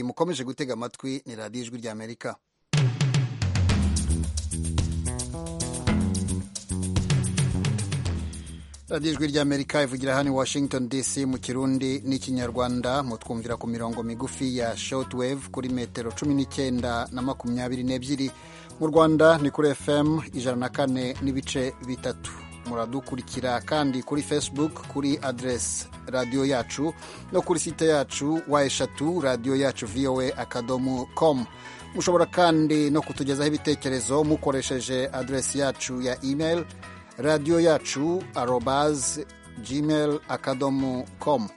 mukomeje gutega amatwi ni radiyo ijwi ry'amerika radiyo ijwi ry'amerika ivugira hano washington dc mu kirundi n'ikinyarwanda mutwumvira ku mirongo migufi ya shortwave kuri metero cumi n'icyenda na makumyabiri n'ebyiri mu rwanda ni kuri fm ijana na kane n'ibice bitatu muradukurikira kandi kuri facebook kuri aderesi radiyo yacu no kuri site yacu wa eshatu radiyo yacu voa akadomo com mushobora kandi no kutugezaho ibitekerezo mukoresheje aderesi yacu ya email radiyo yacu arobaze gmail akadomo com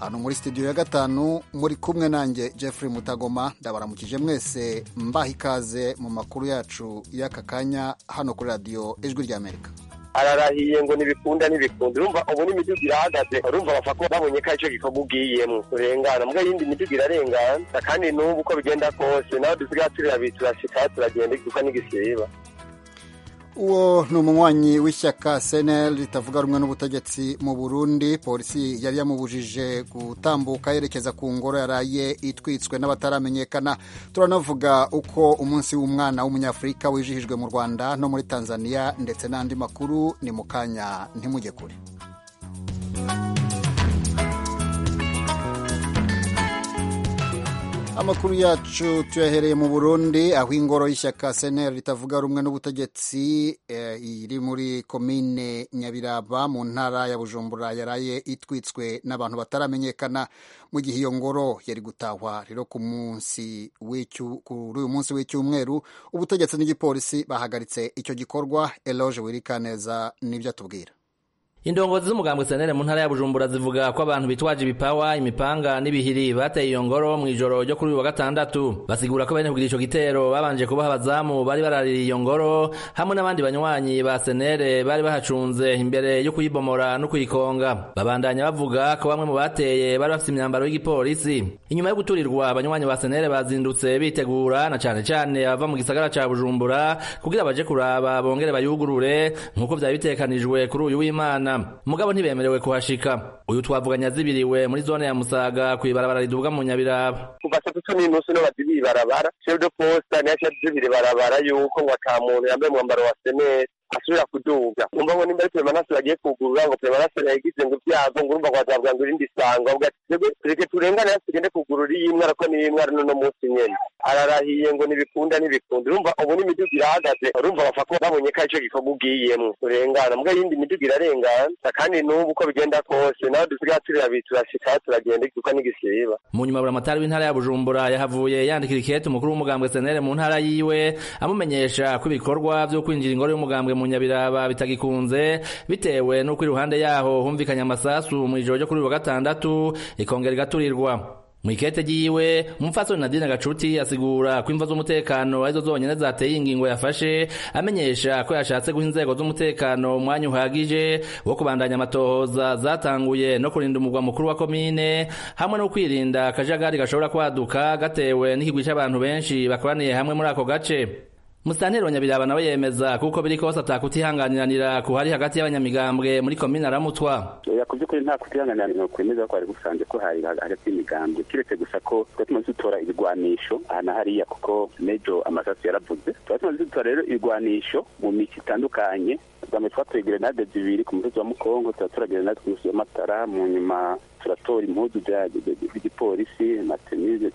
hano muri studio ya gatanu muri kumwe nanjye Jeffrey Mutagoma ndabaramukije mwese mbaha ikaze mu makuru yacu y'aka kanya hano kuri radiyo ijwi ry'amerika ararahiye ngo ntibikunda ntibikunda urumva ubu n'imiduga irahagaze urumva bapfa kuba babonye ko icyo gikorwa ugiyemo urengana mbwa yindi miduga irarengana kandi n'ubu uko bigenda kose nawe dusigaye turabitse turashika turagenda kuko n'igisiba uwo ni umunywanyi w'ishyaka seneri ritavuga rumwe n'ubutegetsi mu burundi polisi yari yamubujije gutambuka yerekeza ku ngoro yaraye itwitswe n'abataramenyekana turanavuga uko umunsi w'umwana w'umunyafurika wijihijwe mu rwanda no muri tanzania ndetse n'andi makuru ni mu kanya ntimujye kure amakuru yacu tuyahereye mu burundi aho ingoro y'ishyaka seneri ritavuga rumwe n'ubutegetsi iri muri komine nyabiraba mu ntara ya bujumbura yaraye itwitswe n'abantu bataramenyekana mu gihe iyo ngoro yari gutahwa rero ku munsi kuri uyu munsi w'icyumweru ubutegetsi n'igipolisi bahagaritse icyo gikorwa eloge wirikaneza nibyo atubwira indongozi z'umugambwe senere mu ntara ya bujumbura zivuga ko abantu bitwaje ibipawa imipanga n'ibihiri bateye iyo ngoro mu ijoro ryo kuri uyu wa gatandatu basigura ko bene kugira ico gitero babanje kubaha abazamu bari baraririye iyo ngoro hamwe n'abandi banywanyi ba senere bari bahacunze imbere yo kuyibomora no kuyikonga babandanya bavuga ko bamwe mu bateye bari bafite imyambaro y'igipolisi inyuma yo guturirwa abanywanyi ba senere bazindutse bitegura na cane cane abava mu gisagara ca bujumbura kugira baje kuraba bongere bayugurure nk'uko vyari bitekanijwe kuri uyu w'imana mugabo ntibemerewe kuhashika uyu twavuganya zibiriwe muri zone ya musaga kwibarabara riduga mu nyabiraba kuva saa tatu n'inusu niho bazibiye ibarabara chef de poste niho azibira ibarabara yuko ngo ata muntu yambaye umwambaro wa seneri asubira kuduga umva ngo nimba ari peremanase bagiye kugurura ngo peremanase yagize ngo ibyago ngo urumva ngo azabwa ngo irindi sanga avuga ati twebwe tureke turengane hasi tugende kugurura iyi mwe ariko ni imwe n'uno munsi nyene ararahiye ngo ntibikunda ntibikunda urumva ubu n'imiduga irahagaze urumva bapfa kuba babonye ko ico gikorwa ugiyemwo urengana mbwa yindi miduga irarengana kandi n'ubu uko bigenda kose nawe dusigaye turabitse turashika turagenda kuko n'igisiba mu nyuma buramatari w'intara ya bujumbura yahavuye yandikira ikete umukuru w'umugambwe senere mu ntara yiwe amumenyesha ko ibikorwa vyo kwinjira ingoro y'umugambwe mu nyabiraba bitagikunze bitewe n'uko iruhande yaho humvikanye amasasu mu ijoro ryo kuri uyu wa gatandatu ikongera igaturirwa mu ikete ryiwe umupfasoni nadine gacuti asigura ko imva z'umutekano arizo zonyine zateye ingingo yafashe amenyesha ko yashatse guha inzego z'umutekano umwanya uhagije wo kubandanya amatohoza zatanguye no kurinda umugwa mukuru wa komine hamwe no kwirinda akajagari gashobora kwaduka gatewe n'ikigwi cy'abantu benshi bakoraniye hamwe muri ako gace Musitanteri wa Nyabiraba nawe yemeza kuko biri kose atakutihanganiranira ku hari hagati y'abanyamigambwe muri komine aramutwa ya ku by'ukuri nta kutihanganiranira kwemeza ko hari gusanze ko hari hagati y'imigambwe kiretse gusa ko tuba tumaze dutora ibigwanisho aha na hariya kuko mejo amasasu yaravuze tuba tumaze dutora rero ibigwanisho mu misi itandukanye bwambere twatoye grenade zibiri ku musozi wa mukongo tuba tora grenade ku musozi wa matara mu nyuma turatora impuzu z'igipolisi matenize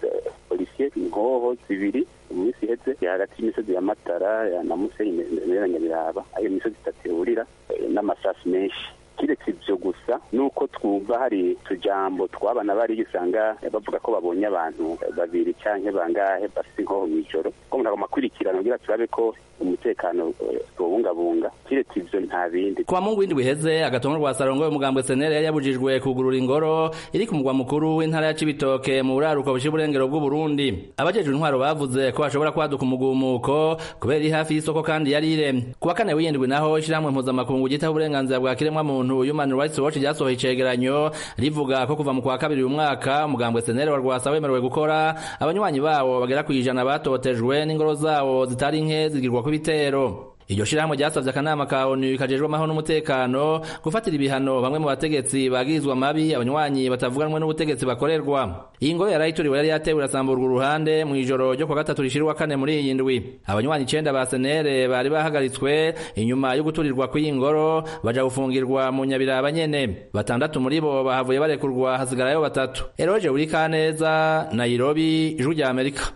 polisiye inkoho zibiri mu minsi iheze hagati y'imisozi ya matara na musenyi na nyabiraba ayo misozi itatu ihurira n'amasasu menshi kiretse ibyo gusa nuko twumva hari utujambo twabana bari usanga bavuga ko babonye abantu babiri cyangwa bangahe bafite inkoho mu ijoro ko ntabwo amakurikirano kugira turabe ko umutekano tuwubungabunga kiretse ivyo nta bindi kuwa mungu w'indwi iheze agatongwa rwa sarongoye umugambwe senere yabujijwe kugurura ingoro iri ku mugwa mukuru w'intara ya cibitoke mu buraruko bushira uburengero bw'uburundi abajejwe intwaro bavuze ko hashobora kwaduka umugumuko kubera iri hafi y'isoko kandi yari iremye kuwa kane w'iyindwi naho ishiramwe mpuzamakungu ryitaho uburenganzira bwa kiremwa muntu human rights watch ryasohoye icegeranyo rivuga ko kuva mu kwa kabiri uyu mwaka umugambwe senere wa rwasa wemerewe gukora abanywanyi bawo bagera ku ijana batotejwe n'ingoro zawo zitari nke zigirwa ibitero iryo shirahamwe ryasavye akanama ka onu kajejwe amahoro n'umutekano gufatira ibihano bamwe mu bategetsi bagirizwa mabi abanywanyi batavuganwe n'ubutegetsi bakorerwa iyi ngoro yarayitoriwe yari yatewe irasamburwa uruhande mu ijoro ryo kuwa gatatu rishira uwa kane muri iyi ndwi abanywanyi icenda ba senere bari bahagaritswe inyuma yo guturirwa kw'iyi ngoro baja gufungirwa mu nyabiraba nyene batandatu muri bo bahavuye barekurwa hasigarayo batatu eroje burikaneza nairobi ijwi rya amerika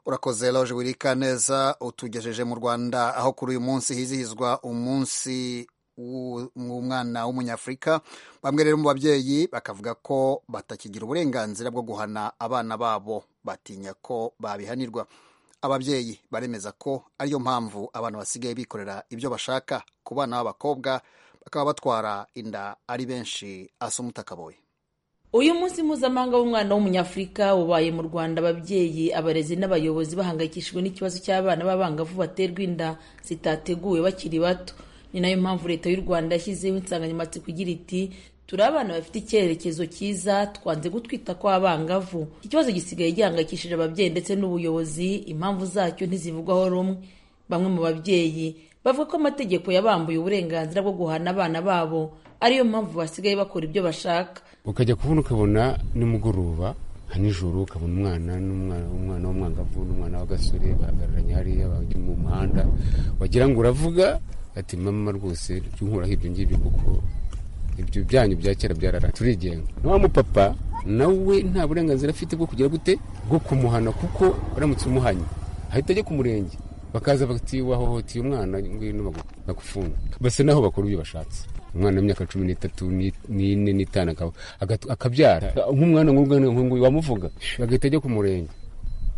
urakoze loje wirika neza utugejeje mu rwanda aho kuri uyu munsi hizihizwa umunsi w'umwana w'umunyafurika bamwe rero mu babyeyi bakavuga ko batakigira uburenganzira bwo guhana abana babo batinya ko babihanirwa ababyeyi baremeza ko ariyo mpamvu abantu basigaye bikorera ibyo bashaka ku bana b'abakobwa bakaba batwara inda ari benshi asa umutakaboye uyu munsi mpuzamahanga w'umwana w'umunyafurika wabaye mu rwanda ababyeyi abarezi n'abayobozi bahangayikishijwe n'ikibazo cy'abana b'abangavu baterwa inda zitateguwe bakiri bato ni nayo mpamvu leta y'u rwanda yashyizeho insanganyamatsiko igira iti turi abana bafite icyerekezo cyiza twanze gutwita kw'abangavu ikibazo gisigaye gihangayikishije ababyeyi ndetse n'ubuyobozi impamvu zacyo ntizivugwaho rumwe bamwe mu babyeyi bavuga ko amategeko yabambuye uburenganzira bwo guhana abana babo ariyo mpamvu basigaye bakora ibyo bashaka ukajya kubona ukabona nimugoroba nijoro ukabona umwana n'umwana w'umwangavu n'umwana w'agasore bahagararanye hariya bajya mu muhanda wagira ngo uravuga ati mama rwose jya unkoraho ibyo ngibyo kuko ibyo byanyu bya kera byarara turigenga nta mupapa nawe nta burenganzira afite bwo kugira gute bwo kumuhana kuko uramutse umuhanye ahita ajya ku murenge bakaza bati wahohoteye umwana ngwino bagufunga basa naho bakora ibyo bashatse umwana w'imyaka cumi n'itatu n'ine n'itanu akabyara nk'umwana nk'umwana nk'uyu wamuvuga agahita ajya ku murenge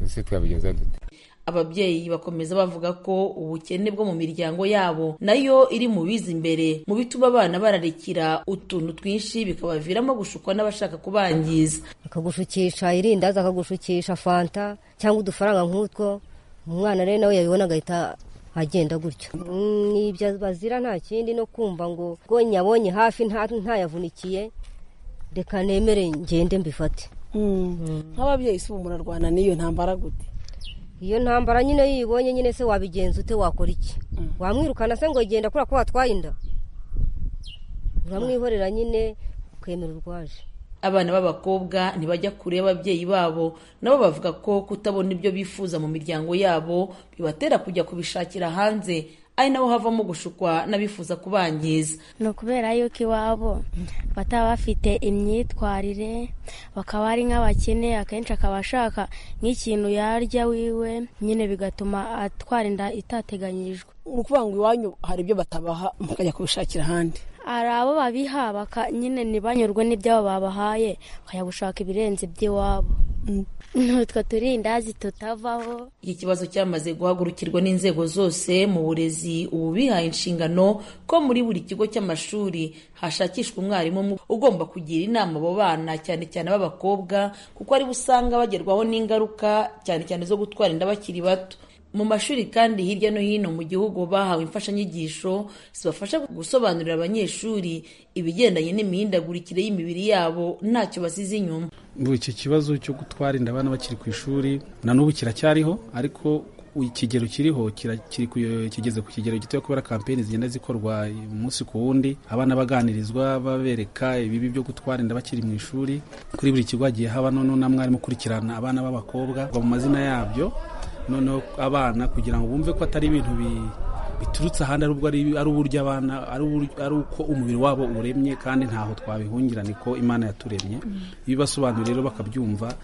ese twabigenza dute ababyeyi bakomeza bavuga ko ubukene bwo mu miryango yabo nayo iri mu biza imbere mu bituma abana bararikira utuntu twinshi bikabaviramo gushukwa n'abashaka kubangiza akagushukisha irindazi akagushukisha fanta cyangwa udufaranga nk'utwo umwana rero nawe yabibona agahita agenda gutyo n'ibyo bazira nta kindi no kumva ngo ngo nyabonye hafi ntayavunikiye reka nemere ngende mbifate nk'ababyeyi si ubu murarwana n'iyo ntambara gute iyo ntambara nyine yibonye nyine se wabigenza ute wakora iki wamwirukana se ngo genda kubera ko watwaye inda uramwihorera nyine ukemera urwaje abana b'abakobwa ntibajya kure y'ababyeyi babo nabo bavuga ko kutabona ibyo bifuza mu miryango yabo bibatera kujya kubishakira hanze ari nabo havamo gushukwa n'abifuza kubangiza ni ukubera yuko iwabo bataba bafite imyitwarire bakaba ari nk'abakene akenshi akaba ashaka nk'ikintu yarya wiwe nyine bigatuma atwara inda itateganyijwe ni ukuvuga ngo iwanyu hari ibyo batabaha mukajya kubishakira ahandi hari abo babiha nyine ntibanyurwe n'ibyabo babahaye bakajya gushaka ibirenze by'iwabo ntutwo turindazi tutavaho iki kibazo cyamaze guhagurukirwa n'inzego zose mu burezi ubu bihaye inshingano ko muri buri kigo cy'amashuri hashakishwa umwarimu ugomba kugira inama abo bana cyane cyane b'abakobwa kuko aribo usanga bagerwaho n'ingaruka cyane cyane zo gutwara inda bakiri bato mu mashuri kandi hirya no hino mu gihugu bahawe imfashanyigisho zibafasha gusobanurira abanyeshuri ibigendanye n'imihindagurikire y'imibiri yabo ntacyo basize inyuma ubu iki kibazo cyo gutwara inda abana bakiri ku ishuri na n'ubu kiracyariho ariko ikigero kiriho kigeze ku kigero gito kubera kampeni zigenda zikorwa umunsi ku wundi abana baganirizwa babereka ibibi byo gutwara inda bakiri mu ishuri kuri buri kigo hagiye haba noneho na mwarimu ukurikirana abana b'abakobwa mu mazina yabyo noneho abana kugira ngo bumve ko atari ibintu biturutse ahandi arubwo ari uburyo abana ari uko umubiri wabo uremye kandi ntaho twabihungira niko imana yaturemye iyo ubasobanuriye rero bakabyumva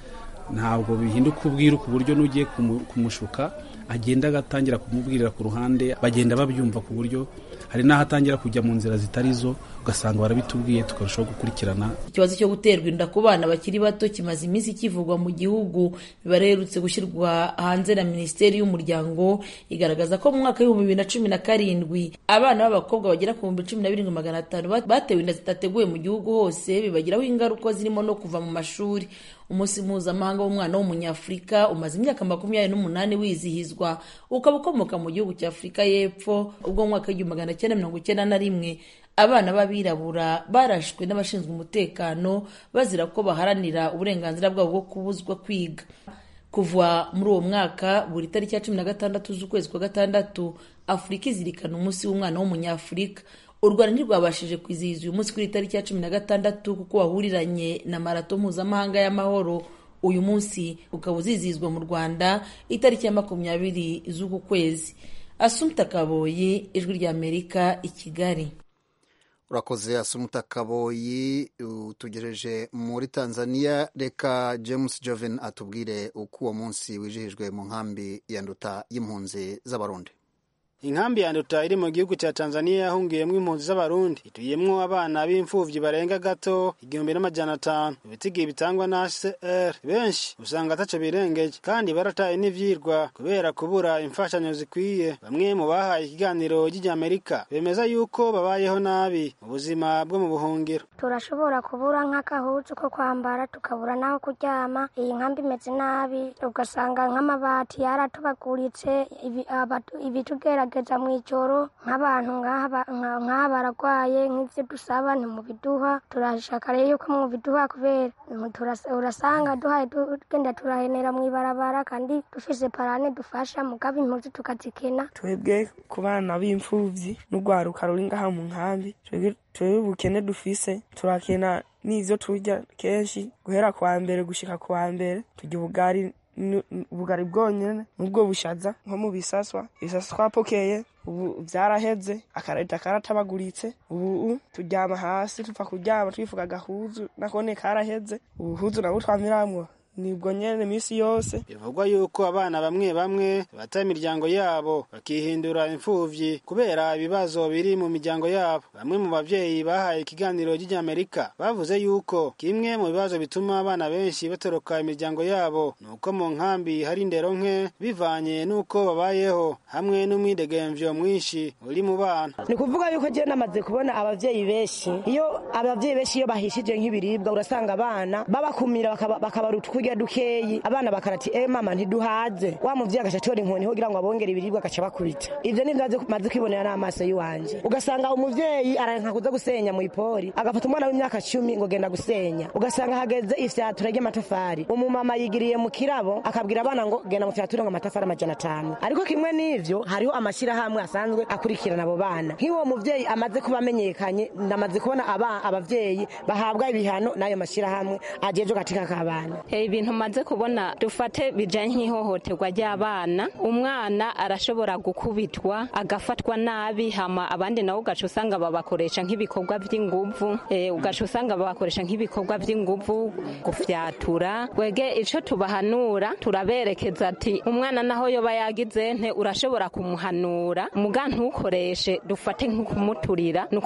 ntabwo bihinduka ubwira ku buryo n'ugiye kumushuka agenda agatangira kumubwirira ku ruhande bagenda babyumva ku buryo hari n'aho atangira kujya mu nzira zitari zo ugasanga barabitubwiye tukarushaho gukurikirana ikibazo cyo guterwa inda ku bana bakiri bato kimaze iminsi kivugwa mu gihugu biba reherutse gushyirwa hanze na minisiteri y'umuryango igaragaza ko mu mwaka w'ibihumbi bibiri na cumi na karindwi abana b'abakobwa bagera ku bihumbi cumi na birindwi magana atanu batewe inda zitateguwe mu gihugu hose bibagiraho ingaruka zirimo no kuva mu mashuri umunsi mpuzamahanga w'umwana w'umunyafurika umaze imyaka makumyabiri n'umunani wizihizwa ukaba ukomoka mu gihugu cya afurika y'epfo ubwo mu mwaka w'igihumbi magana cyenda mirongo icyenda na rimwe abana b'abirabura barashwe n'abashinzwe umutekano bazira ko baharanira uburenganzira bwabo bwo kubuzwa kwiga kuva muri uwo mwaka buri tariki ya cumi na gatandatu z'ukwezi kwa gatandatu afurika izirikana umunsi w'umwana w'umunyafurika u rwanda ntirwabashije kwizihiza uyu munsi kuri iyi tariki ya cumi na gatandatu kuko wahuriranye na marato mpuzamahanga y'amahoro uyu munsi ukaba uzizihizwa mu rwanda itariki ya makumyabiri z'uku kwezi asumta kaboyi ijwi ry'amerika i kigali urakoze asumuta kaboyi utugereje muri tanzania reka james joven atubwire uko uwo munsi wijihijwe mu nkambi ya nduta y'impunzi z'abarundi inkambi ya nduta iri mu gihugu cya tanzania yahungiyemo impunzi z'abarundi ituyemo abana b'imfubyi barenga gato igihumbi n'amajyana atanu ibitigi bitangwa na hcr benshi usanga ataco birengeye kandi barataye n'ivyirwa kubera kubura imfashanyo zikwiye bamwe mu bahaye ikiganiro ry'amerika bemeza yuko babayeho nabi mu buzima bwo mu buhungiro turashobora kubura nk'akahuzu ko kwambara tukabura n'aho kuryama iyi nkambi imeze nabi ugasanga nk'amabati yaratubaguritse ibitugera bageza mu ijoro nk'abantu nk'aba bararwaye nk'ibyo dusaba ntimubiduha turashaka rero yuko mubiduha kubera urasanga duhaye tugenda turahenera mu ibarabara kandi dufise parane dufasha mugabo impunzi tukazikena twebwe ku bana b'imfubyi n'urwaruka ruri ngaha mu nkambi twebwe ubukene dufise turakena n'ivyo turya kenshi guhera ku wa mbere gushika ku wa mbere turya ubugari ubugari bwonyene nubwo bushaza nko mu bisaswa ibisaswa twapokeye ubu byaraheze akareta karatabaguritse ubu turyama hasi tupfa kuryama twifuka agahuzu nakone karaheze ubuhuzu nabwo twamiramwo nibwo nyene iminsi yose bivugwa yuko abana bamwe bamwe bata imiryango yabo bakihindura imfuvyi kubera ibibazo biri mu miryango yabo bamwe mu bavyeyi bahaye ikiganiro ry'amerika bavuze yuko kimwe mu bibazo bituma abana benshi batoroka imiryango yabo nuko mu nkambi hari indero nke bivanye nuko babayeho hamwe n'umwidegemvyo mwinshi uri mu bana ni kuvuga yuko je namaze kubona abavyeyi benshi iyo abavyeyi benshi iyo bahishije nk'ibiribwa urasanga abana babakumira bakabara utwurya kurya dukeyi abana bakarati eh mama ntiduhaze wa muvyi agacatora inkoni ho kugira ngo abongere ibiribwa agaca bakubita ivyo ni ndaze maze kwibonera n'amaso yiwanje ugasanga umuvyeyi aranka kuza gusenya mu ipori agafata umwana w'imyaka cumi ngo genda gusenya ugasanga hageze ifyatura ry'amatafari umumama yigiriye mu kirabo akabwira abana ngo genda mu fyatura ngo amatafari amajana atanu ariko kimwe n'ivyo hariho amashyirahamwe asanzwe akurikirana abo bana nk'uwo muvyeyi amaze kuba amenyekanye ndamaze kubona aba abavyeyi bahabwa ibihano n'ayo mashyirahamwe ajejwe katika kabana hey, ibintu maze kubona dufate bijanye nk'ihohoterwa ry'abana umwana arashobora gukubitwa agafatwa nabi hama abandi nabo ugaca usanga babakoresha nk'ibikorwa by'inguvu e, ugaca usanga babakoresha nk'ibikorwa by'inguvu gufyatura wege ico tubahanura turaberekeza ati umwana naho yoba yagize nte urashobora kumuhanura muga ntukoreshe dufate nk'ukumuturira ni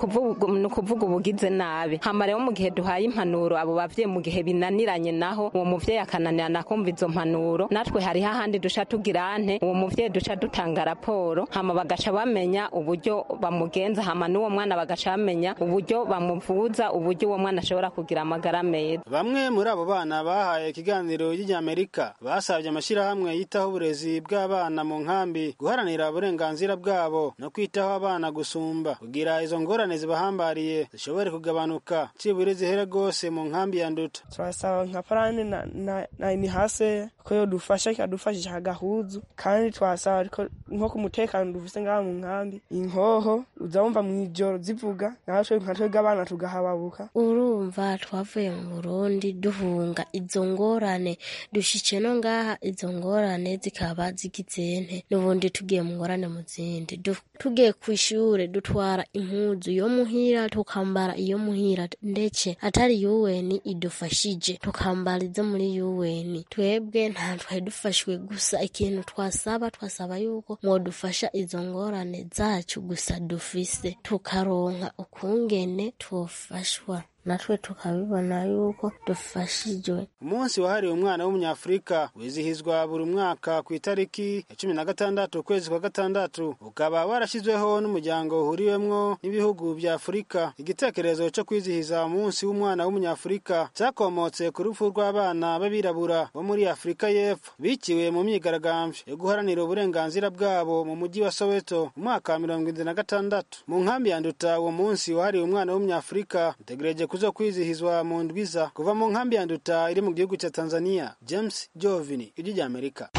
ukuvuga ubugize nabi hama rero mu gihe duhaye impanuro abo bavyeyi mu gihe binaniranye naho uwo muvyeyi umuvyeyi akananira nakumva izo mpanuro natwe hariho ahandi duca tugira nte uwo muvyeyi duca dutanga raporo hama bagaca bamenya uburyo bamugenza hama n'uwo mwana bagaca bamenya uburyo bamuvuza uburyo uwo mwana ashobora kugira amagara meza bamwe muri abo bana bahaye ikiganiro ry'amerika basabye amashyirahamwe yitaho uburezi bw'abana mu nkambi guharanira uburenganzira bwabo no kwitaho abana gusumba kugira izo ngorane zibahambariye zishobore kugabanuka cibure zihere rwose mu nkambi ya nduta turasaba nka parane na na, na imihase ko yodufasha ikadufashisha agahuzu kandi twasaba ko nko ku mutekano dufise ngaha mu nkambi inkoho uzawumva mw'ijoro zivuga natwe nka twebwe abana tugahababuka urumva twavuye mu burundi duhunga izo ngorane dushitse no ngaha izo ngorane zikaba zigizente n'ubundi tugiye mu ngorane mu zindi tugiye ku ishure dutwara impuzu yo muhira tukambara iyo muhira ndetse atari yuweni idufashije tukambara izo muri UN twebwe ntantwari dufashwe gusa ikintu twasaba twasaba yuko mwodufasha izo ngorane zacu gusa dufise tukaronka ukungene twofashwa natwe tukabibona yuko dufashijwe umunsi wahariwe umwana w'umunyafurika wizihizwa buri mwaka ku itariki ya cumi na gatandatu ukwezi kwa gatandatu ukaba warashyizweho n'umuryango uhuriwemwo n'ibihugu bya afurika igitekerezo cyo kwizihiza umunsi w'umwana w'umunyafurika cyakomotse ku rupfu rw'abana b'abirabura bo muri afurika y'epfo biciwe mu myigaragambyo yo guharanira uburenganzira bwabo mu mujyi wa soweto mu mwaka wa mirongo irindwi na gatandatu mu nkambi ya nduta uwo munsi wahariwe umwana w'umunyafurika utegereje kuzokwizihizwa mu ndwiza kuva mu nkambi ya nduta iri mu gihugu cya tanzania james jovini ijwi rya amerika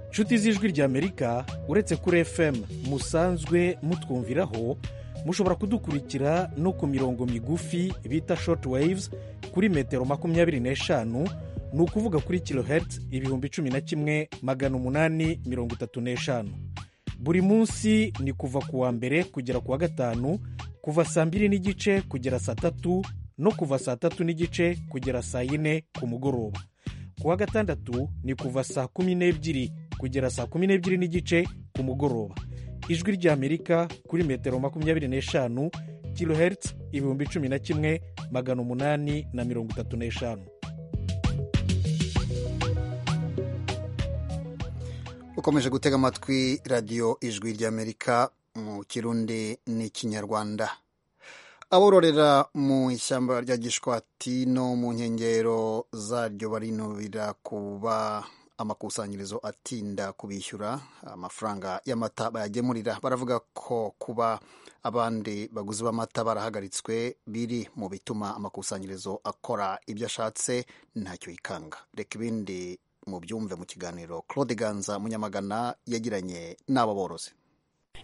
inshuti z'ijwi ry'amerika uretse kuri fm musanzwe mutwumviraho mushobora kudukurikira no ku mirongo migufi bita short waves kuri metero makumyabiri n'eshanu ni ukuvuga kuri kilohertz ibihumbi cumi na kimwe magana umunani mirongo itatu n'eshanu buri munsi ni kuva ku wa mbere kugera ku wa gatanu kuva saa mbiri n'igice kugera saa tatu no kuva saa tatu n'igice kugera saa yine ku mugoroba ku wa gatandatu ni kuva saa kumi n'ebyiri kugera saa kumi n'ebyiri n'igice ku mugoroba ijwi ry'amerika kuri metero makumyabiri n'eshanu kilohertz ibihumbi cumi na kimwe magana umunani na mirongo itatu n'eshanu ukomeje gutega amatwi radiyo ijwi ry'amerika mu kirundi n'ikinyarwanda abororera mu ishyamba rya gishwati no mu nkengero zaryo barinubira kuba amakusanyirizo atinda kubishyura amafaranga y'amata bayagemurira baravuga ko kuba abandi baguzi b'amata barahagaritswe biri mu bituma amakusanyirizo akora ibyo ashatse ntacyo yikanga reka ibindi mu byumve mu kiganiro claude ganza munyamagana yagiranye n'aba borozi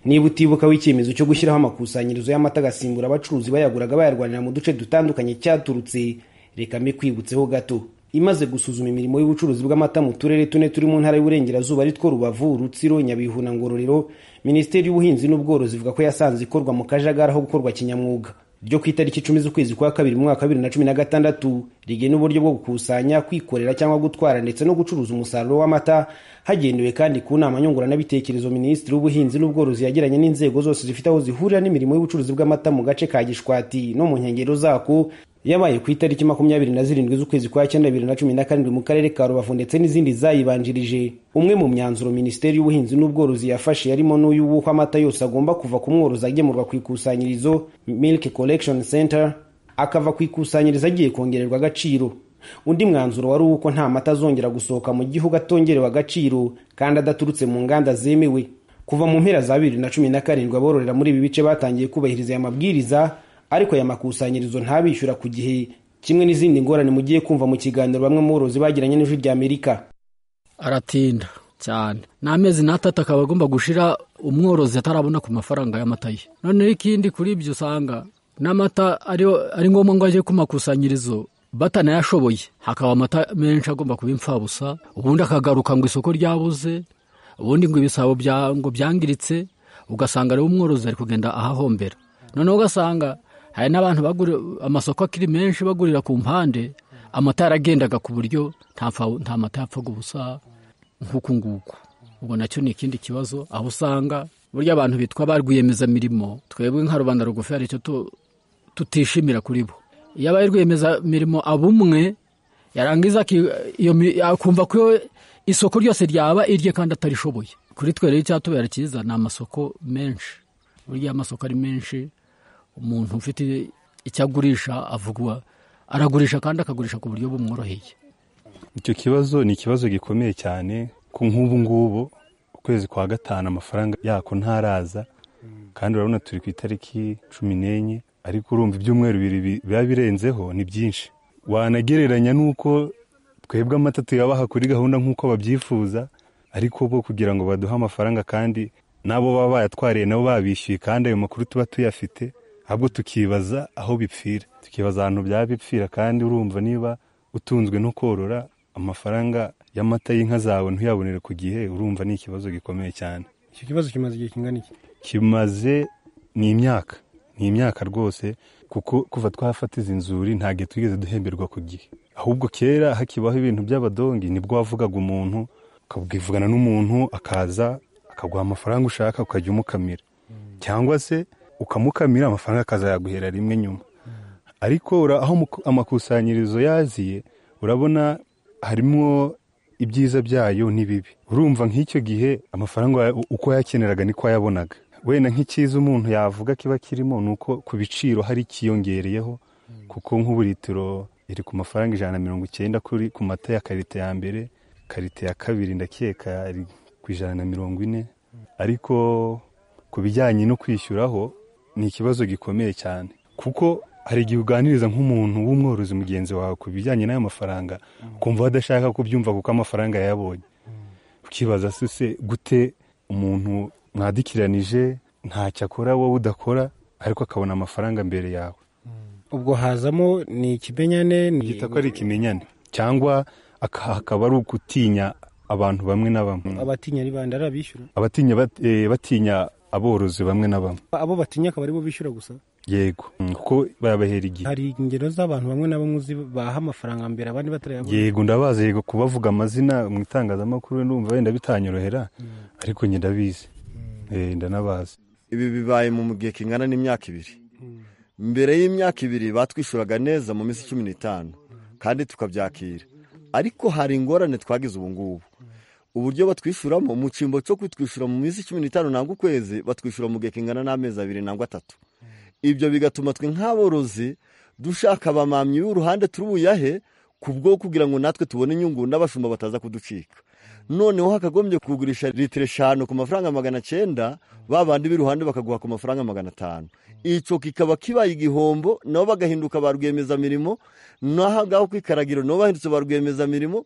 niba utibuka w'icyemezo cyo gushyiraho amakusanyirizo y'amata agasimbura abacuruzi bayaguraga bayarwanira mu duce dutandukanye cyaturutse reka mbe kwibutseho gato imaze gusuzuma imirimo y'ubucuruzi bw'amata mu turere tune turi mu ntara y'uburengerazuba ari two rubavu rutsiro nyabihu na ngororero minisiteri y'ubuhinzi n'ubworozi ivuga ko yasanze ikorwa mu kajagari aho gukorwa kinyamwuga ryo ku itariki icumi z'ukwezi kwa kabiri mu mwaka wa bibiri na cumi na gatandatu rigena uburyo bwo gukusanya kwikorera cyangwa gutwara ndetse no gucuruza umusaruro w'amata hagendewe kandi ku nama nyunguranabitekerezo minisitiri w'ubuhinzi n'ubworozi yagiranye n'inzego zose zifite aho zihurira n'imirimo y'ubucuruzi bw'amata mu gace ka gishwati no mu nkengero zako yabaye ku itariki makumyabiri na zirindwi z'ukwezi kwa cyenda bibiri na cumi na karindwi mu karere ka rubavu ndetse n'izindi zayibanjirije umwe mu myanzuro minisiteri y'ubuhinzi n'ubworozi yafashe yarimo n'uyu w'uko amata yose agomba kuva ku mworozi agemurwa ku ikusanyirizo milk collection center akava ku ikusanyirizo agiye kongererwa agaciro undi mwanzuro wari uw'uko nta mata azongera gusohoka mu gihugu atongerewe agaciro kandi adaturutse mu nganda zemewe kuva mu mpera za bibiri na cumi na karindwi abororera muri ibi bice batangiye kubahiriza aya mabwiriza ariko aya makusanyirizo ntabishyura ku gihe kimwe n'izindi ngorane mugiye kumva mu kiganiro bamwe mu borozi bagiranye n'ijwi rya amerika aratinda cyane n'amezi n'atatu akaba agomba gushira umworozi atarabona ku mafaranga y'amata ye noneho ikindi kuri ibyo usanga n'amata ari ngombwa ngo ajye ku makusanyirizo batanayashoboye hakaba amata menshi agomba kuba imfabusa ubundi akagaruka ngo isoko ryabuze ubundi ngo ibisabo ngo byangiritse ugasanga rero umworozi ari kugenda ahahombera noneho ugasanga hari n'abantu bagura amasoko akiri menshi bagurira ku mpande amata yaragendaga ku buryo nta mata yapfaga ubusa nk'uku nguku ubwo nacyo ni ikindi kibazo aho usanga burya abantu bitwa ba rwiyemezamirimo twebwe nka rubanda rugufi hari icyo tutishimira kuri bo iyo abaye rwiyemezamirimo abumwe yarangiza akumva ko isoko ryose ryaba irye kandi atarishoboye kuri twe rero icyatubera cyiza ni amasoko menshi burya amasoko ari menshi umuntu ufite icyo agurisha avugwa aragurisha kandi akagurisha ku buryo bumworoheye icyo kibazo ni ikibazo gikomeye cyane ku nk'ubu ngubu ukwezi kwa gatanu amafaranga yako ntaraza kandi urabona turi ku itariki cumi n'enye ariko urumva ibyumweru bibiri biba birenzeho ni byinshi wanagereranya n'uko twebwe amata tuyabaha kuri gahunda nk'uko babyifuza ariko bo kugira ngo baduhe amafaranga kandi n'abo baba bayatwariye nabo babishyuye kandi ayo makuru tuba tuyafite ahubwo tukibaza aho bipfira tukibaza ahantu byaba bipfira kandi urumva niba utunzwe no korora amafaranga y'amata y'inka zawe ntuyabonere ku gihe urumva ni ikibazo gikomeye cyane icyo kibazo kimaze igihe kingana iki kimaze ni imyaka ni imyaka rwose kuko kuva twafata izi nzuri ntabwo twigeze duhemberwa ku gihe ahubwo kera hakibaho ibintu by'abadongi nibwo wavugaga umuntu ukabwivugana n'umuntu akaza akaguha amafaranga ushaka ukajya umukamira cyangwa se ukamukamira amafaranga akazayaguhera rimwe nyuma ariko aho amakusanyirizo yaziye urabona harimo ibyiza byayo n'ibibi urumva nk'icyo gihe amafaranga uko yakeneraga niko ayabonaga wenda nk'icyiza umuntu yavuga kiba kirimo ni uko ku biciro hari ikiyongereyeho kuko nk'ubu litiro iri ku mafaranga ijana na mirongo icyenda kuri ku mata ya karite ya mbere karite ya kabiri ndakeka ari ku ijana na mirongo ine ariko ku bijyanye no kwishyuraho ni ikibazo gikomeye cyane kuko hari igihe uganiriza nk'umuntu w'umworozi mugenzi wawe ku bijyanye n'ayo mafaranga ukumva adashaka kubyumva kuko amafaranga yayabonye ukibaza se gute umuntu mwadikiranije ntacyo akora wowe udakora ariko akabona amafaranga mbere yawe ubwo hazamo ni ikimenyane gita ko ari ikimenyane cyangwa aka- hakaba ari ukutinya abantu bamwe na bamwe abatinya ari bande ari abishyura abatinya bat- eh, batinya aborozi bamwe na bamwe abo batinya akaba aribo bishyura gusa yego Mm, kuko barabahera igihe hari ingero z'abantu bamwe na bamwe uzi baha amafaranga mbere abandi batarayabona yego ndabazi yego kubavuga amazina mu itangazamakuru ndumva wenda bitanyorohera ariko njye ndabizi Eh, ndanabazi ibi bibaye mu gihe kingana n'imyaka ibiri mbere y'imyaka ibiri batwishuraga neza mu minsi cumi n'itanu kandi tukabyakira ariko hari ingorane twagize ubu ngubu uburyo batwishyuramo mu cyimbo cyo kutwishyura mu minsi cumi n'itanu nangwa ukwezi batwishyura mu gihe kingana n'amezi abiri nangwa atatu ibyo bigatuma twe nk'aborozi dushaka abamamyi b'uruhande turi buyahe ku bwo kugira ngo natwe tubone inyungu n'abashumba bataza kuducika noneho hakagombye kugurisha litiro eshanu ku mafaranga magana cyenda ba bandi b'iruhande bakaguha ku mafaranga magana atanu icyo kikaba kibaye igihombo nabo bagahinduka ba rwiyemezamirimo naho ngaho ku ikaragiro nabo bahindutse ba rwiyemezamirimo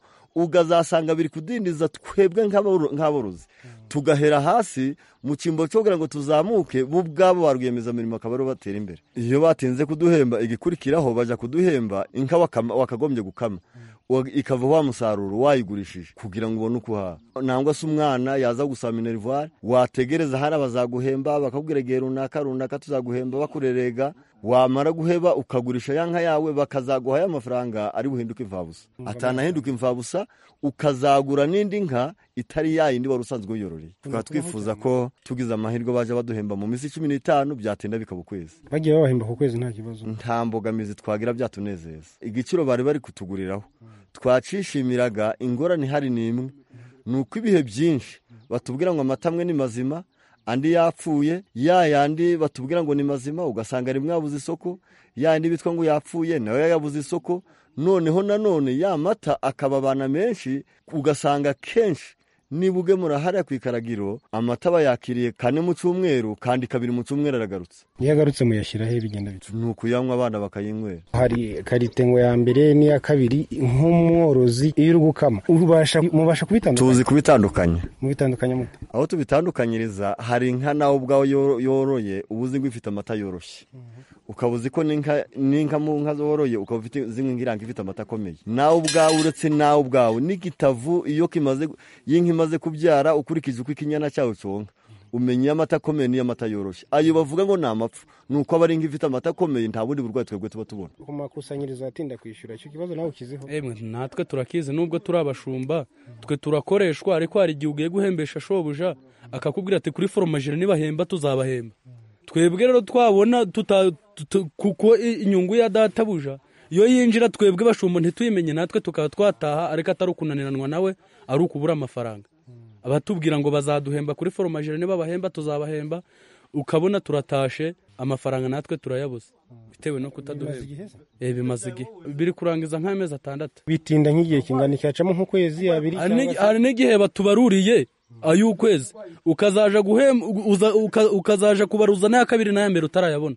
ukazasanga biri kudindiza twebwe nk'aboro- nk'aborozi tugahera hasi mu cyimbo cyo kugira ngo tuzamuke bo ubwabo ba rwiyemezamirimo akaba aribo batera imbere iyo batinze kuduhemba igikurikiraho bajya kuduhemba inka wakama- wakagombye gukama wa- ikava wa musaruro wayigurishije kugira ngo ubone uko uhaha nangwa se umwana yaza gusaba minerivare wategereza hariya bazaguhemba bakakubwira igihe runaka runaka tuzaguhemba bakurerega wamara guheba ukagurisha ya nka yawe bakazaguha ya mafaranga ari buhinduke imfabusa atanahinduka imfabusa ukazagura n'indi nka itari ya yindi wari usanzwe uyororeye tukaba twifuza ko tugize amahirwe baje baduhemba mu minsi cumi n'itanu byatinda bikaba ukwezi bagiye babahemba ku kwezi nta kibazo nta mbogamizi twagira byatunezeza igiciro bari bari kutuguriraho twacishimiraga ingorane ihari ni imwe ni uko ibihe byinshi batubwira ngo amata amwe ni mazima andi yapfuye ya yandi batubwira ngo ni mazima ugasanga rimwe yabuze isoko ya yandi bitwa ngo yapfuye nawe yabuze isoko noneho nanone ya mata akaba abana menshi ugasanga kenshi niba ugemura hariya ku ikaragiro amata bayakiriye kane mu cyumweru kandi kabiri mu cyumweru aragarutse iyo agarutse muyashyiraho bigenda bita ni ukuyanywa abana bakayinywera hari karite ngo ya mbere n'iya kabiri nk'umworozi iyo uri gukama ubasha- mubasha kubitandukanya tuzi kubitandukanya mubitandukanya mute aho tubitandukanyiriza hari inka nawe ubwawe yoro- yoroye uba uzi ngo ifite amata yoroshye ukaba uzi ko n'inka n'inka mu nka zoroye ukaba ufite zimwe nk'iranga ifite amata akomeye nawe ubwawe uretse nawe ubwawe n'igitavu iyo kimaze y'inka imaze kubyara ukurikije uko ikinyana cyawe cyonka umenya iyo amata akomeye n'iyo amata yoroshye ayo bavuga ngo ni amapfa ni uko aba ari inka ifite amata akomeye nta bundi burwayi twebwe tuba tubona ku makusanyirizo atinda kwishyura icyo kibazo nawe ukiziho emwe natwe turakizi nubwo turi abashumba twe turakoreshwa ariko hari igihe ugiye guhembesha shobuja akakubwira ati kuri foromajire nibahemba tuzabahemba twebwe rero twabona tuta- tuta- kuko i- inyungu ya databuja iyo yinjira twebwe bashumba ntituyimenye natwe tukaba twataha ariko atari ukunaniranwa nawe ari ukubura amafaranga abatubwira ngo bazaduhemba kuri foromajire nibabahemba tuzabahemba ukabona turatashe amafaranga natwe turayabuze bitewe no igihe kutaduhemba se? Eh, bimaze igihe biri kurangiza nk'amezi atandatu bitinda nk'igihe kingana cyacamo nk'ukwezi abiri Hari cyangwa n'igi- hari n'igihe batubaruriye ay'ukwezi ukazaja guhem uza- uka- ukazaja kubaruza n'aya kabiri n'aya mbere utarayabona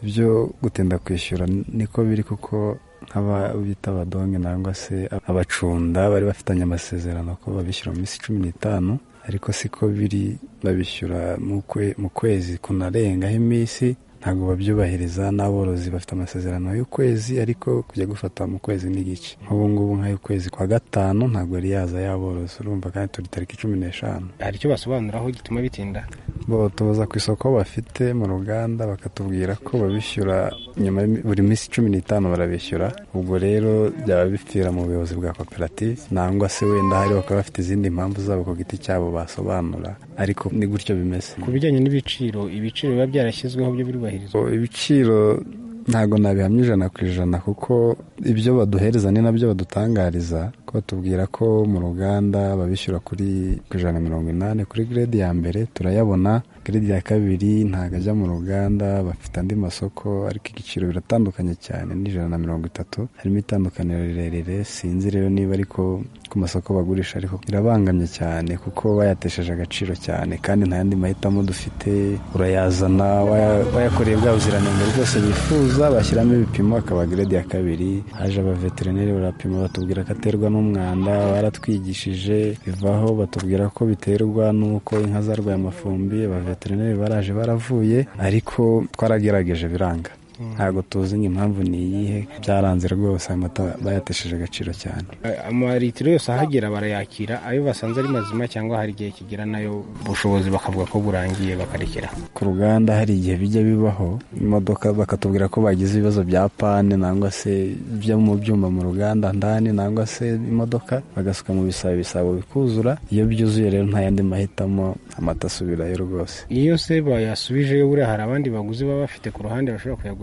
ibyo gutinda kwishyura niko biri kuko nk'aba bita abadonge nangwa se abacunda bari bafitanye amasezerano ko babishyura mu minsi cumi n'itanu ariko siko biri babishyura mu kwe- mu kwezi kunarengaho iminsi ntabwo babyubahiriza n'aborozi bafite amasezerano y'ukwezi ariko kujya gufata mu kwezi n'igice nk'ubu ngubu nk'ay'ukwezi kwa gatanu ntabwo yari yaza y'aborozi urumva kandi turi tariki cumi n'eshanu hari icyo basobanuraho gituma bitinda bo tubaza ku isoko bafite mu ruganda bakatubwira ko babishyura nyuma ya buri minsi cumi n'itanu barabishyura ubwo rero byaba bipfira mu buyobozi bwa koperative nangwa se wenda hari bakaba bafite izindi mpamvu zabo ku giti cyabo basobanura ariko ni gutyo bimeze ku bijyanye n'ibiciro ibiciro biba byarashyizweho byo birubahirizwa So, ibiciro ntabwo nabihamya ijana ku ijana kuko ibyo baduhereza ni nabyo badutangariza ko batubwira ko mu ruganda babishyura kuri ku ijana na mirongo inani kuri grade ya mbere turayabona giredi ya kabiri ntabwo ajya mu ruganda bafite andi masoko ariko igiciro biratandukanye cyane n'ijana na mirongo itatu harimo itandukaniro rirerire sinzi rero niba ariko ku masoko bagurisha ariko birabangamye cyane kuko bayatesheje agaciro cyane kandi nta yandi mahitamo dufite urayazana waya- wayakoreye bwa buziranenge bwose bifuza bashyiramo ibipimo akaba giredi ya kabiri haje abaveterineri barapima batubwira ko aterwa n'umwanda baratwigishije bivaho batubwira ko biterwa n'uko inka zarwaye amafumbi abaveterineri baraje baravuye ariko twaragerageje biranga ntabwo tuzi ngo impamvu ni iyihe byaranze rwose amata bayatesheje agaciro cyane amalitiro yose ahagera barayakira ayo basanze ari mazima cyangwa hari igihe kigera nayo ubushobozi bakavuga ko burangiye bakarekera ku ruganda hari igihe bijya bibaho imodoka bakatubwira ko bagize ibibazo bya pane nangwa se byo mu byuma mu ruganda ndani nangwa se imodoka bagasuka mu bisabo ibisabo bikuzura iyo byuzuye rero nta yandi mahitamo amata asubirayo rwose iyo se bayasubijeyo buriya hari abandi baguzi baba bafite ku ruhande bashobora kuyagurisha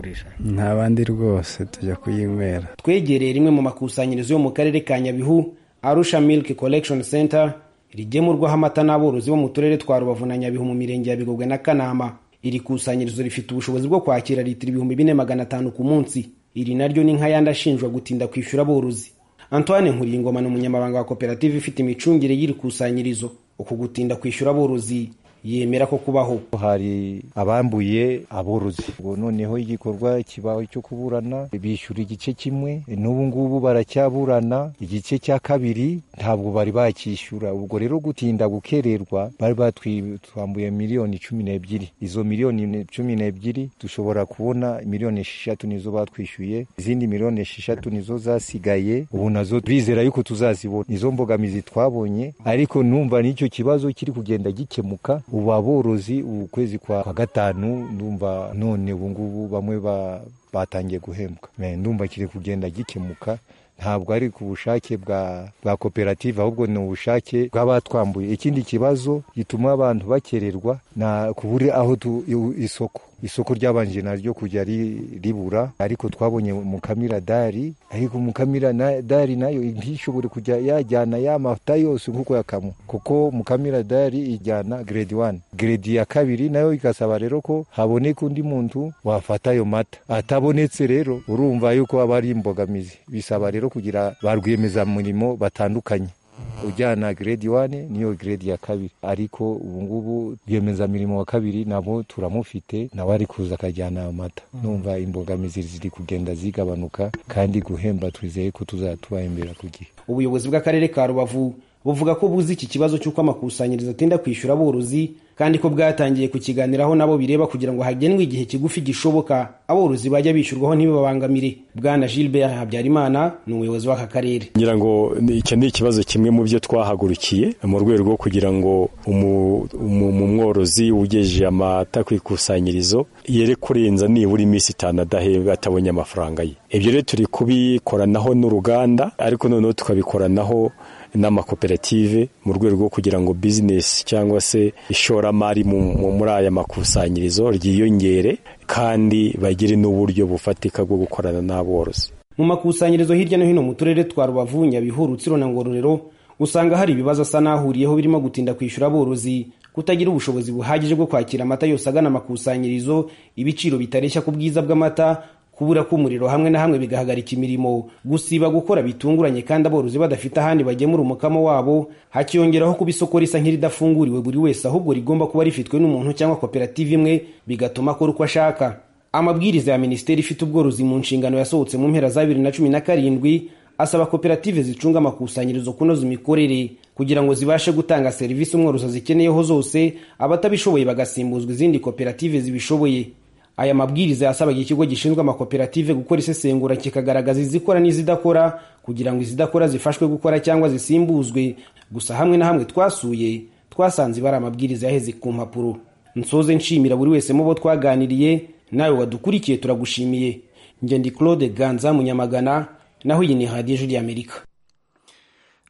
nta bandi rwose tujya kuyinywera twegereye rimwe mu makusanyirizo yo mu karere ka nyabihu arusha milk collection center rigemurwaho amata n'aborozi bo mu turere twa rubavu na nyabihu mu mirenge ya bigogwe na kanama iri kusanyirizo rifite ubushobozi bwo kwakira litiro ibihumbi bine magana atanu ku munsi iri naryo ni nk'ayandi ashinjwa gutinda kwishyura aborozi antoine nkuriyingoma ni umunyamabanga wa koperative ifite imicungire y'iri kusanyirizo uku gutinda kwishyura aborozi yemera ko kubaho hari abambuye aborozi Ubwo noneho igikorwa kibaho cyo kuburana bishyura igice kimwe n'ubu ngubu baracyaburana igice cya kabiri ntabwo bari bakishyura ubwo rero gutinda gukererwa bari batwambuye miliyoni cumi n'ebyiri izo miliyoni cumi n'ebyiri dushobora kubona miliyoni esheshatu nizo batwishyuye izindi miliyoni esheshatu nizo zasigaye ubu nazo turizera yuko tuzazibona izo mbogamizi twabonye ariko numva n'icyo kibazo kiri kugenda gikemuka ubu aborozi ubu kwezi kwa kwa gatanu ndumva none ubu ngubu bamwe ba- batangiye guhembwa Me, ndumva kiri kugenda gikemuka ntabwo ari ku bushake bwa bwa koperative ahubwo ni ubushake bw'abatwambuye ikindi kibazo gituma abantu bakererwa na kubura aho tu- i- isoko isoko ryabanje naryo kujya ri- ribura ariko twabonye mukamira dari ariko mukamira na- dari nayo ntishobore kujya yajyana ya mavuta yose nk'uko yakamu kuko mukamira dari ijyana grade one grade ya kabiri nayo igasaba rero ko haboneka undi muntu wafata ayo mata atabonetse rero urumva yuko aba ari imbogamizi bisaba rero kugira ba rwiyemezamirimo batandukanye ujyana grade one niyo grade ya kabiri ariko ubungubu rwiyemezamirimo wa kabiri nabo turamufite nawe ari kuza akajyana amata numva imbogamizi ziri kugenda zigabanuka kandi guhemba twizeye ko tuzatubahembera ku gihe ubuyobozi bw'akarere ka rubavu buvuga ko buzi iki kibazo cy'uko amakusanyirizo atinda kwishyura aborozi kandi ko bwatangiye kukiganiraho nabo bireba kugira ngo hagenwe igihe kigufi gishoboka aborozi bajya bishyurwaho ntibibabangamire bwana gilbert habyarimana ni umuyobozi w'aka karere ngira ngo ni- icyo ni ikibazo kimwe mu byo twahagurukiye mu rwego rwo kugira ngo umu- umu- umu- umworozi ugejeje amata ku ikusanyirizo yere kurenza nibura iminsi itanu adahembwa atabonye amafaranga ye ibyo rero turi kubikoranaho n'uruganda ariko noneho tukabikoranaho n'amakoperative mu rwego rwo kugira ngo bizinesi cyangwa se ishoramari mu- mu- muri aya makusanyirizo ryiyongere kandi bagire n'uburyo bufatika bwo gukorana n'aborozi mu makusanyirizo hirya no hino mu turere twa rubavu nyabihu rutsiro na ngororero usanga hari ibibazo asa n'ahuriyeho birimo gutinda kwishyura aborozi kutagira ubushobozi buhagije bwo kwakira amata yose agana amakusanyirizo ibiciro bitareshya ku bwiza bw'amata kubura k'umuriro hamwe na hamwe bigahagarika imirimo gusiba gukora bitunguranye kandi aborozi badafite ahandi bagemura umukamo wabo hakiyongeraho kuba isoko risa nk'iridafunguriwe buri wese ahubwo rigomba kuba rifitwe n'umuntu cyangwa koperative imwe bigatuma akora uko ashaka amabwiriza ya minisiteri ifite ubworozi mu nshingano yasohotse mu mpera za bibiri na cumi na karindwi asaba koperative zicunga amakusanyirizo kunoza imikorere kugira ngo zibashe gutanga serivisi umworozi azikeneyeho zose abatabishoboye bagasimbuzwa izindi koperative zibishoboye aya mabwiriza yasabaga ikigo gishinzwe amakoperative gukora isesengura kikagaragaza izikora n'izidakora kugira ngo izidakora zifashwe gukora cyangwa zisimbuzwe gusa hamwe na hamwe twasuye twasanze bari amabwiriza yaheze ku mpapuro nsoze nshimira buri wese mu bo twaganiriye nawe wadukurikiye turagushimiye njye ndi claude ganza munyamagana naho iyi ni radiyo ijwi ry'amerika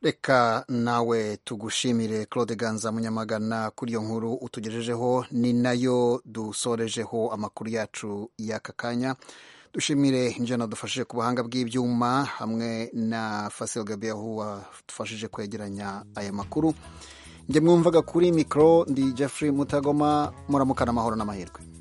reka nawe tugushimire claude ganza munyamagana kuri iyo nkuru utugejejeho ni nayo dusorejeho amakuru yacu y'aka kanya dushimire njana dufashije ku buhanga bw'ibyuma hamwe na fasil gabiyahu wadufashije kwegeranya aya makuru njye mwumvaga kuri mikoro ndi jeffrey mutagoma muramukana amahoro n'amahirwe